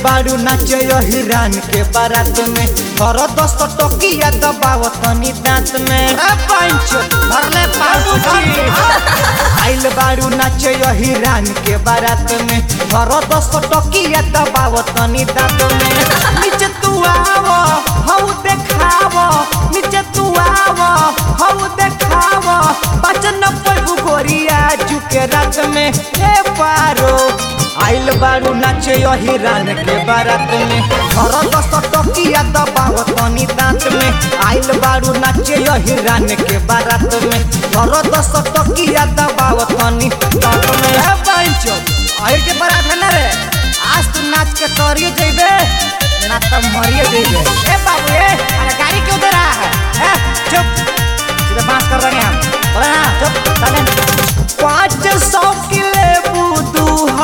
बारू नाचे हिरान के बारात में घर दस टकिया दबाव तनी दांत में ए पंच भरले पाउची आइल बारू नाचे हिरान के बारात में घर दस टकिया दबाव तनी दांत में नीचे तू आव हऊ देखाव नीचे तू आव हऊ देखाव बचन पर गोरिया झुके रात में हे पारो आइल बारू नाचे हिरान के बारात में घर दस टकिया दबाव तनी दांत में आइल बारू नाचे हिरान के बारात में घर दस टकिया दबाव तनी दांत में ए पंच आहिर के बारात है ना रे आज तू नाच के तोरिए जइबे ना तो मरिए जइबे ए बाबू ए अरे गाड़ी क्यों दे रहा है ए चुप सीधे बात कर रहे हैं हम बोले ना चुप चले पाँच सौ किले बुदू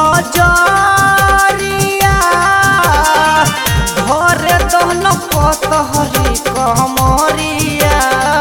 हजारिया घरे दहन पतहरी कमरिया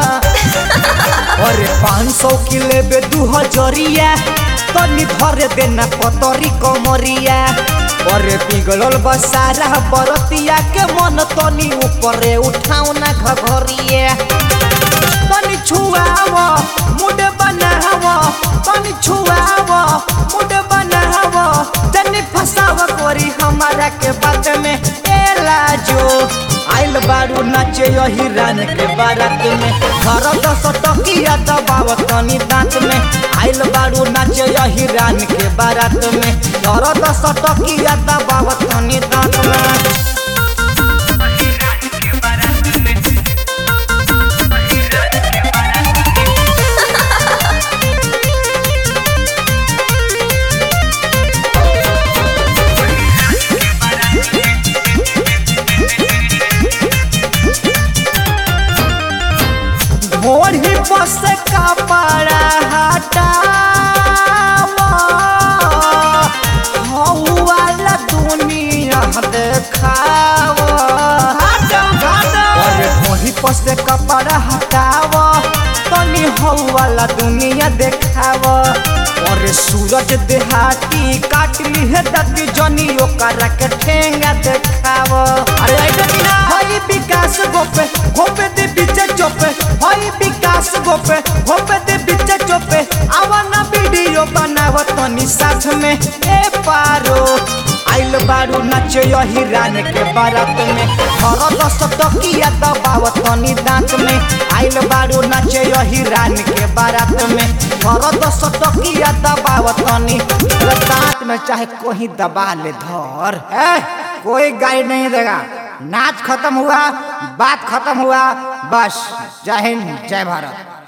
अरे पाँच सौ किले बे दू हजरिया तनी धरे देना पतरी कमरिया अरे पिघलल बसारा बरतिया के मन तनी ऊपरे उठाऊ ना घघरिया तनी छुआव मुड बनाव तनी छुआव मुड बनाव तनी फसाव कोरी हमारा के बात में एला जो आइल बारू नाचे हिरान के बारात में घर दस टकिया दबाव तनी दांत में आइल बारू नाचे हिरान के बारात में घर दस टकिया दबाव तनी दांत में भोरी बस कपड़ा हटावा हऊ वाला दुनिया देखावा अरे भोरी बस कपड़ा हटावा तनी हऊ वाला दुनिया देखावा अरे सूरज देहाती काटली है दती जनी ओकरा के ठेंगा देखावा अरे ऐसे कि ना हई विकास गोपे गोपे दे बीचे चोपे हई विकास गोपे गोपे दे बीचे चोपे आवाना वीडियो बनाव तनी साथ में ए पारो आइल बारू नाचे हिरान के बारात में घर दस टकिया दबाव तनी दांत में आइल बारू नाचे हिरान के बारात में घर दस टकिया दबाव तनी दांत में चाहे कोई दबा ले धर ए कोई गाइड नहीं देगा नाच खत्म हुआ बात खत्म हुआ बस जय हिंद जय भारत